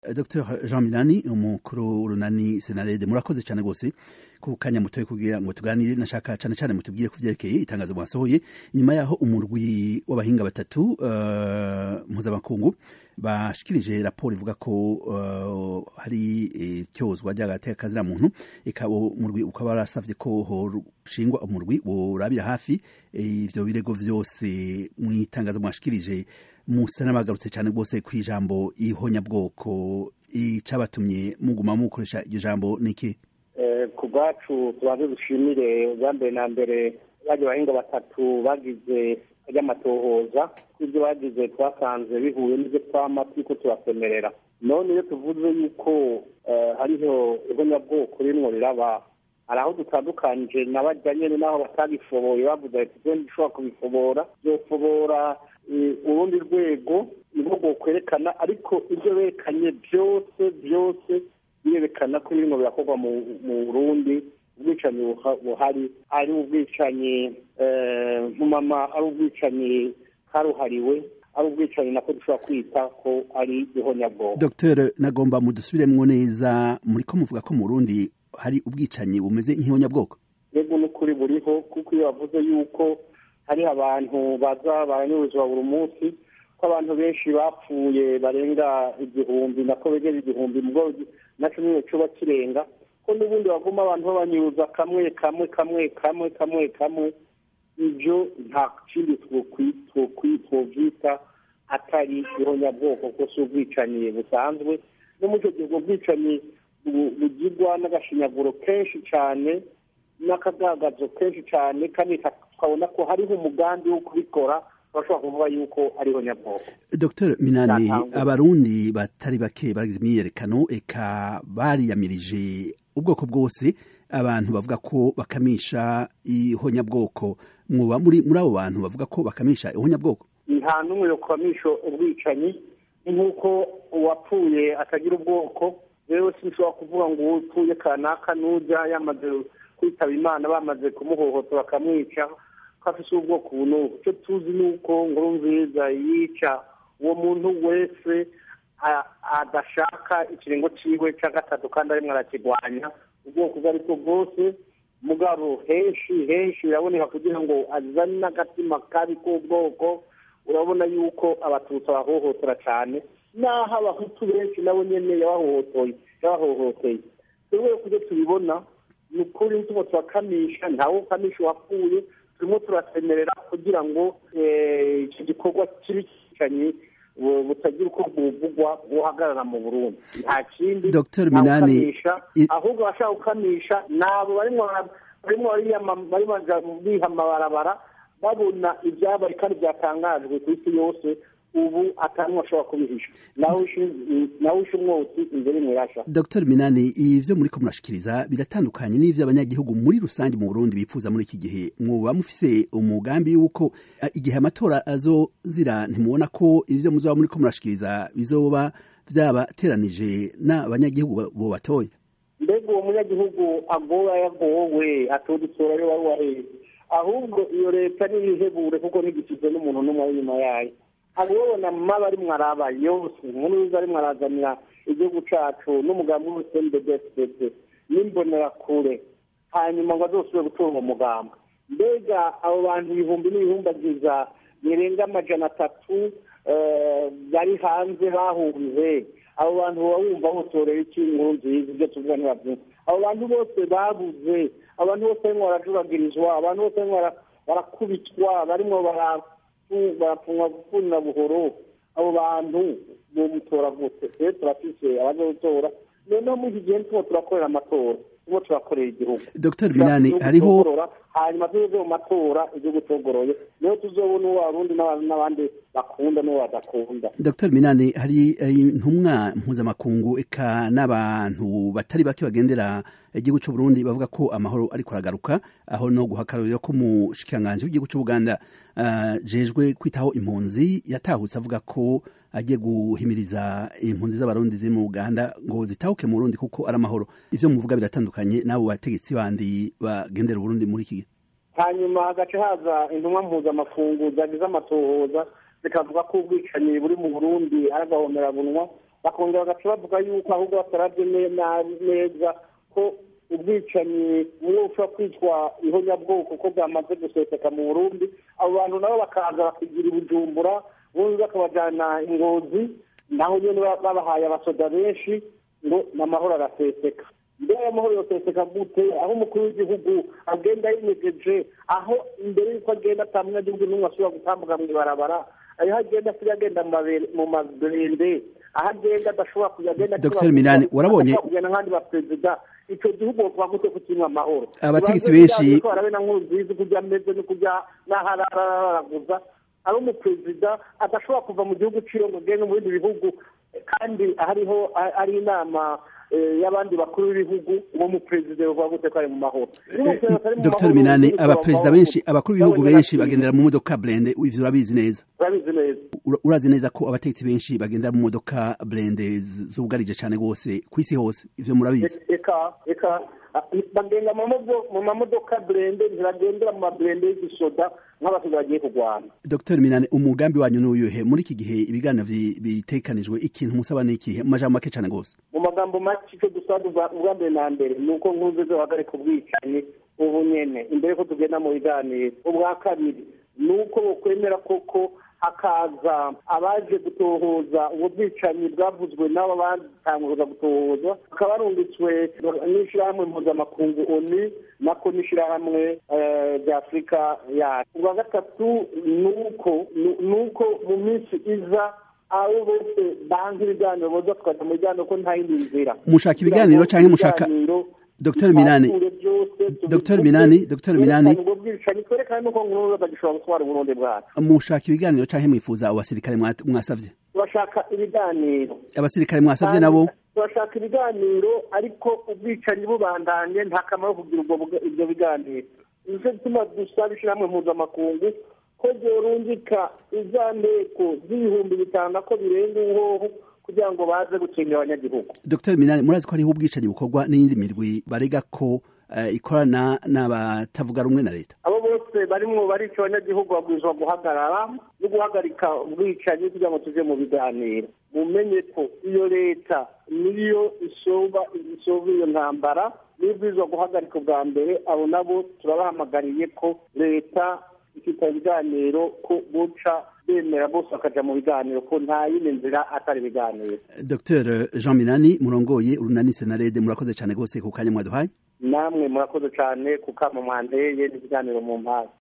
dr jean minani umukuru w'urunani senarede murakoze cyane rwose ku kanya mutoye kugira ngo tuganire nashaka cyane cyane mutubwire ku byerekeye itangazo mwasohoye inyuma yaho umurwi w'abahinga batatu uh, mpuzamakungu bashikirije raporo ivuga ko uh, hari ityozwa ry'agateka kazira muntu ikaba umurwi ukaba warasavye ko hoshingwa umurwi worabira hafi ivyo birego vyose mu itangazo mwashikirije musa n'abagarutse cyane rwose ku ijambo ihonyabwoko icabatumye muguma mukoresha iryo jambo niki ku bwacu tubanze dushimire bwa mbere na mbere baje bahinga batatu bagize ry'amatohoza ibyo bagize twasanze bihuye n'ibyo twama turiko turasemerera none iyo tuvuze yuko hariho ihonyabwoko rimwo riraba hari aho dutandukanije n'abajya nyene n'aho batabifoboye bavuze ati twe ntishobora kubifobora byofobora urundi rwego niho kwerekana ariko ibyo berekanye byose byose birerekana ko ibintu birakorwa mu burundi ubwicanyi buhari ari ubwicanyi nkumama ari ubwicanyi karuhariwe ari ubwicanyi nako dushobora kwita ko ari ihonyabwoko dr nagomba mudusubiremwo neza muri ko muvuga ko mu burundi hari ubwicanyi bumeze nk'ihonyabwoko yego n'ukuri buriho kuko iyo bavuze yuko hari abantu baza baranyuruzwa buri munsi ko abantu benshi bapfuye barenga igihumbi nako begera igihumbi mubwo naco nyine coba kirenga ko n'ubundi baguma abantu babanyuruza kamwe kamwe kamwe kamwe kamwe kamwe ibyo nta kindi twovyita atari ihonyabwoko ko si ubwicanyi busanzwe no muri icyo gihe ubwo bwicanyi bugirwa n'agashinyaguro kenshi cyane n'akagagazo kenshi cyane kandi tukabona ko hariho umugambi wo kubikora bashobora kuvuga yuko ariho nyabwoko dr minani abarundi batari bake baragize imyiyerekano eka bariyamirije ubwoko bwose abantu bavuga ko bakamisha ihonyabwoko mwoba muri muri abo bantu bavuga ko bakamisha ihonyabwoko nta n'umwe yokwamisha ubwicanyi nk'uko uwapfuye atagira ubwoko rero sinshobora kuvuga ngo upfuye kanaka n'ujya yamaze kwitaba imana bamaze kumuhohotora bakamwica ko afise ubwoko ubu n'ubu icyo tuzi ni uko nkuru nziza yica uwo muntu wese adashaka ikiringo ciwe cya gatatu kandi arimwo arakigwanya ubwoko ubwo aribwo bwose mugabo henshi henshi biraboneka kugira ngo azane n'agatima kabi k'ubwoko urabona yuko abatutsi abahohotera cyane n'aho abahutu benshi nabo nyene yabahohotoye yabahohoteye twebwe kubyo tubibona ni ukuri turimo turakamisha ntawe ukamisha uwapfuye turimo turasemerera kugira ngo icyo gikorwa kibi kicanyi butagira uko buvugwa buhagarara mu burundi nta kindi dr minani ahubwo abashaka gukamisha nabo barimo barimo biha amabarabara babona ibyabaye kandi byatangajwe ku isi yose ubu atantu ashobora kubihisha nawe ushe umwotsi imbere mwirasha dr minani ivyo muriko murashikiriza biratandukanye n'ivyo abanyagihugu muri rusange mu burundi bifuza muri iki gihe mwoba mufise umugambi yuko igihe amatora azozira ntimubona ko ivyo muzoba muriko murashikiriza bizoba vyabateranije n'abanyagihugu bo batoye mbega uwo munyagihugu agowe yagowe atodusora yo wari waheze ahubwo iyo leta niyihebure kuko ntigisize n'umuntu n'umwe ari inyuma yayo abibona maba ari mwaraba yose nkuru yuza ari mwarazanira igihugu cacu n'umugambi wose mbedefdede n'imbonerakure hanyuma ngo azosubire gutora uwo mugambi mbega abo bantu ibihumbi n'ibihumbagiza birenga amajana atatu bari hanze bahunze abo bantu baba wumva botorera iki inkuru nziza ibyo tuvuga ntibabyumva abo bantu bose babuze abantu bose barimo barajuragirizwa abantu bose barimo barakubitwa barimo barapfunwa gukunda buhoro abo bantu bomutora gute rero turafise abazotora noneho muri iki gihe turimo turakorera amatora turimo turakorera igihugu dr minani hariho hanyuma tuze mu matora igihugu cogoroye niho tuzobona uwo abarundi n'abandi bakunda n'uwo badakunda dr minani hari intumwa mpuzamakungu eka n'abantu batari bake bagendera igihugu c'uburundi bavuga ko amahoro ariko aragaruka aho no guhakarurira ko umushikiranganji w'igihugu c'ubuganda uh, jejwe kwitaho impunzi yatahutse avuga ko agiye guhimiriza impunzi z'abarundi ziri mu uganda ngo zitahuke mu burundi kuko ari amahoro ivyo muvuga biratandukanye n'abo bategetsi bandi bagendera uburundi muri iki gihe hanyuma hagaca haza intumwa mpuzamakungu zagize amatohoza zikavuga ko ubwicanyi buri mu burundi ari agahomerabunwa bakongera bagaca bavuga yuko ahubwo batarabye neza ko ubwicanyi bumwe bushobora kwitwa ihonyabwoko ko bwamaze guseseka mu burundi abo bantu nabo bakaza bakigira ibujumbura ubundi bakabajyana ingozi naho nyine babahaye abasoda benshi ngo n'amahoro araseseka mbere y'amahoro yoseseka gute aho umukuru w'igihugu agenda yimegeje aho imbere y'uko agenda ata munyagihugu n'umwe ashobora gutambuka mu ibarabara aho agenda asigaye agenda mu maberende aho agenda adashobora kujya agenda dr minani warabonye kugenda nk'abandi baperezida icyo gihugu bavuga gute ko kirimo amahoro abategetsi benshi barabe na nkuzizi kujya ameze no kujya n'aho araraguza ari umuperezida adashobora kuva mu gihugu ciwe ngo agende mu bindi bihugu kandi hariho ari inama y'abandi bakuru b'ibihugu uwo muperezida bavuga gute ko ari mu mahoro dr minani abaperezida benshi abakuru b'ibihugu benshi bagendera mu modoka blende ivyo urabizi neza urabizi neza urazi neza ko abategetsi benshi bagendera mu modoka blende zugarije cane rwose kw'isi hose ivyo murabizi eka eka bagenda mu mamodoka blende ntibagendera mu mablende y'igisoda nk'abasigaye bagiye kurwana dr minani umugambi wanyu n'uyuhe muri iki gihe ibiganiro bitekanijwe ikintu musaba n'ikihe mu majambo make cane rwose mu magambo make icyo dusaba ubwa mbere na mbere ni uko nkuze zohagarika ubwicanyi ubu nyene imbere ko tugenda mu biganiro ubwa kabiri ni uko bokwemera koko hakaza abaje gutohoza ubwo bwicanyi bwavuzwe n'abo batanguza gutohoza bakaba barungitswe n'ishyirahamwe mpuzamakungu oni nako n'ishyirahamwe rya afurika yacu ubwa gatatu ni uko ni uko mu minsi iza abo bose banga ibiganiro boza tukajya mu biganiro ko nta yindi nzira mushaka ibiganiro cyangwa mushaka dr minani dr minani dr minani mushaka ibiganiro cyangwa mwifuza abasirikare mwasavye bashaka ibiganiro abasirikare mwasavye nabo bashaka ibiganiro ariko ubwicanyi bubandanye nta kamaro kugira ibyo biganiro nicyo gituma dusaba ishyirahamwe mpuzamakungu ko ryorungika iza nteko z'ibihumbi bitanu ko birenga uhoho kugira ngo baze gukingira abanyagihugu dr minani murazi ko hariho ubwicanyi bukorwa n'iyindi mirwi barega ko ikorana n'abatavuga rumwe na leta abo bose barimwo barica abanyagihugu babwirizwa guhagarara no guhagarika ubwicanyi kugira ngo tuje mu biganiro mumenye ko iyo leta niyo isoba isoba iyo ntambara niyo ibwirizwa guhagarika ubwa mbere abo nabo turabahamagariye ko leta ifite ibiganiro ko buca bemera bose bakaja mu biganiro ko nta yindi nzira atari ibiganiro dr jean minani murongoye urunani senarede murakoze cyane rwose ku kanya mwaduhaye namwe murakoze cyane ku kama mwanteye n'ibiganiro mu mpande